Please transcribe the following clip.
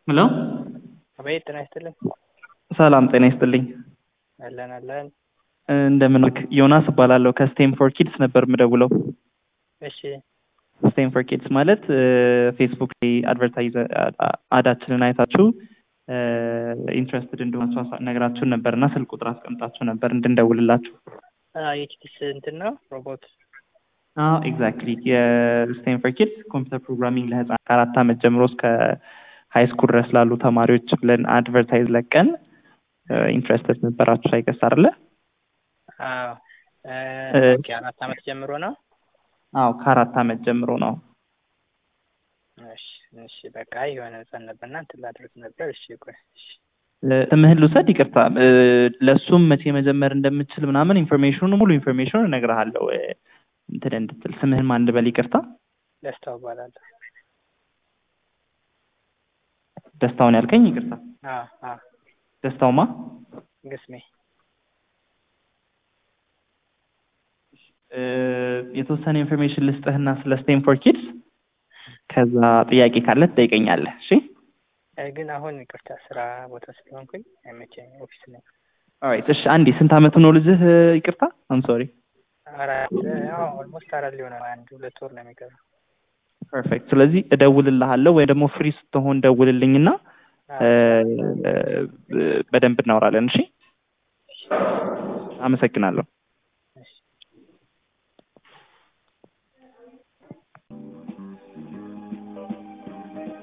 ሄሎ አቤት ጤና ይስጥልኝ። ሰላም ጤና ይስጥልኝ። አለን አለን። እንደምን ዋልክ? ዮናስ እባላለሁ ከስቴም ፎር ኪድስ ነበር የምደውለው። እሺ ስቴም ፎር ኪድስ ማለት ፌስቡክ ላይ አድቨርታይዝ አዳችንን አይታችሁ ኢንትረስትድ እንደሆናችሁ ነግራችሁን ነበር እና ስልክ ቁጥር አስቀምጣችሁ ነበር እንድንደውልላችሁ። የኪድስ እንትን ነው ሮቦት አዎ ኤግዛክትሊ የስቴም ፎር ኪድስ ኮምፒውተር ፕሮግራሚንግ ለህፃናት ከአራት ዓመት ጀምሮ እስከ ሀይ ስኩል ድረስ ላሉ ተማሪዎች ብለን አድቨርታይዝ ለቀን ኢንትረስትድ ነበራችሁ አይገስ አይደለ? አዎ ኦኬ አራት ዓመት ጀምሮ ነው። አዎ ከአራት ዓመት ጀምሮ ነው። እሺ እሺ በቃ የሆነ ህፃን ነበርና እንትን ላድርግ ነበር። እሺ ቆይ እሺ ስምህን ልውሰድ? ይቅርታ ለእሱም መቼ መጀመር እንደምችል ምናምን ኢንፎርሜሽኑ ሙሉ ኢንፎርሜሽኑን እነግርሃለሁ እንትን እንድትል። ስምህን ማን ልበል? ይቅርታ ደስታው እባላለሁ። ደስታውን ያልከኝ? ይቅርታ አዎ አዎ ደስታውማ ግስሜ የተወሰነ ኢንፎርሜሽን ልስጥህና ስለ ስቴም ፎር ኪድስ ከዛ ጥያቄ ካለ ትጠይቀኛለህ። እሺ ግን አሁን ይቅርታ ስራ ቦታ ስለሆንኩኝ አይመቸኝም። ኦፊስ ነኝ። ኦራይት እሺ። አንዴ ስንት አመቱ ነው ልጅህ? ይቅርታ አም ሶሪ። አራት ያው ኦልሞስት አራት ሊሆን አንድ ሁለት ወር ነው የሚቀረው። ፐርፌክት። ስለዚህ እደውልልሃለሁ ወይ ደግሞ ፍሪ ስትሆን ደውልልኝና በደንብ እናወራለን። እሺ፣ አመሰግናለሁ።